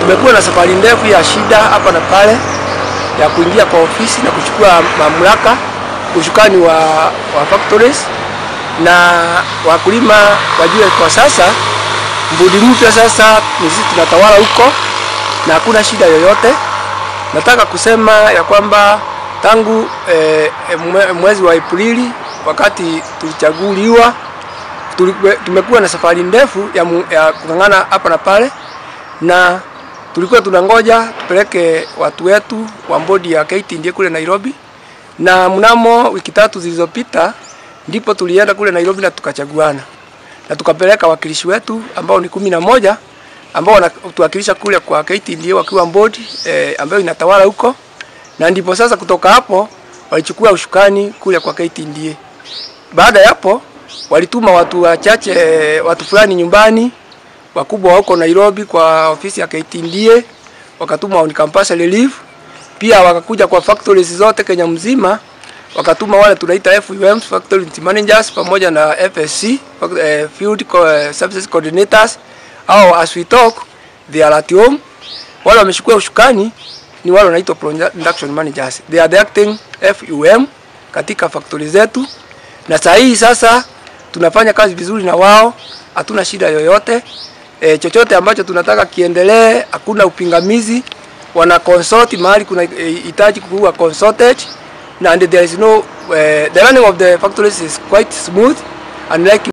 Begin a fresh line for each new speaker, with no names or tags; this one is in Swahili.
tumekuwa na safari ndefu ya shida hapa na pale ya kuingia kwa ofisi na kuchukua mamlaka ushukani wa, wa factories na wakulima wajue kwa sasa mbudi mpya sasa ni sisi tunatawala huko na hakuna shida yoyote. Nataka kusema ya kwamba tangu eh, mwe- mwezi wa Aprili wakati tulichaguliwa tulikuwa- tumekuwa na safari ndefu ya, mu- ya kung'ang'ana hapa na pale, na tulikuwa tunangoja tupeleke watu wetu wa bodi ya KTDA kule Nairobi, na mnamo wiki tatu zilizopita ndipo tulienda kule Nairobi na tukachaguana na tukapeleka wakilishi wetu ambao ni kumi na moja ambao wanatuwakilisha kule kwa KTDA wakiwa bodi eh, ambayo inatawala huko, na ndipo sasa kutoka hapo walichukua ushukani kule kwa KTDA. Baada ya hapo walituma watu wachache, eh, watu fulani nyumbani, wakubwa wa huko Nairobi kwa ofisi ya KTDA, wakatuma on campus relief. Pia wakakuja kwa factories zote Kenya mzima, wakatuma wale tunaita FUMs, factory managers pamoja na FSC, fac- eh, field co- eh, services coordinators au as we talk they are at home. Wale wameshukua ushukani ni wale wanaitwa production managers, they are the acting FUM katika factory zetu, na saa hii sasa tunafanya kazi vizuri na wao, hatuna shida yoyote. E, chochote ambacho tunataka kiendelee, hakuna upingamizi. Wana consult mahali kuna eh, hitaji kuwa consulted na and there is no uh, the running of the factories is quite smooth unlike